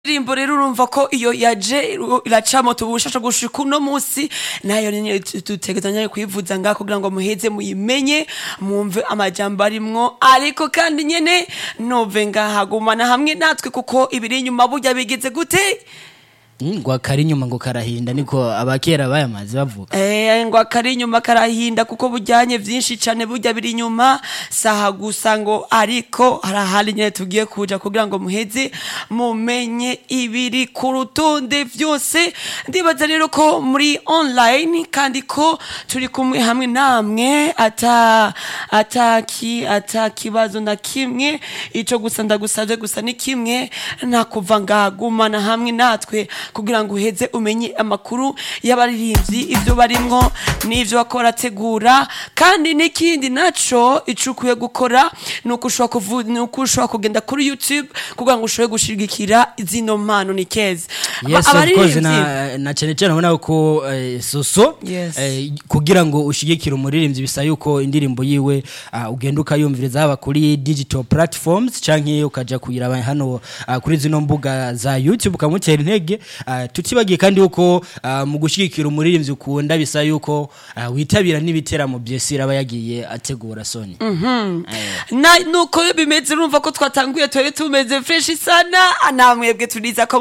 indirimbo rero urumva ko iyo yaje iracamo tubushasha gushika uno musi nayo nyene dutegezanya kuyivuza ngaho kugira ngo muheze muyimenye mwumve amajambo arimwo ariko kandi nyene nove ngaha gumana hamwe natwe kuko ibiri inyuma burya bigeze gute ngo akari inyuma ngo karahinda niko abakera bayamaze bavuga Eh, ngo akari inyuma karahinda kuko bujyanye vyinshi cane burya biri inyuma saha gusa ngo ariko harahari nyene tugiye kuja kugira ngo muheze mumenye ibiri ku rutonde vyose ndibaza rero ko muri online kandi ko turi kumwe hamwe namwe ata ataki ata kibazo na kimwe ico gusa ndagusavye gusa ni kimwe nakuva ngagumana hamwe natwe kugira ngo uheze umenye amakuru y'abaririmbyi ivyo barimwo n'ivyo bako barategura kandi n'ikindi naco ico ukwiye gukora ni uko ushobora kuvu- ni uko ushobora kugenda kuri youtube kugira ngo ushobore gushigikira zino mpano ni keza yes Aba- of course abaririmbyi- na na cyane cyane ubona ko eh, soso Yes. eh, kugira ngo ushigikire umuririmbyi bisa yuko indirimbo yiwe ah, ugenda ukayumviriza haba kuri digital platforms canke ukaja kuyiraba hano ah, kuri zino mbuga za YouTube ukamutera intege ah, tutibagiye kandi yuko ah, mu gushigikira umuririmbyi ukunda bisa yuko ah, witabira n'ibiteramo byesira aba yagiye ategura soni na nuko bimeze urumva ko twatanguye twari tumeze fresh sana namwebwe turiza ko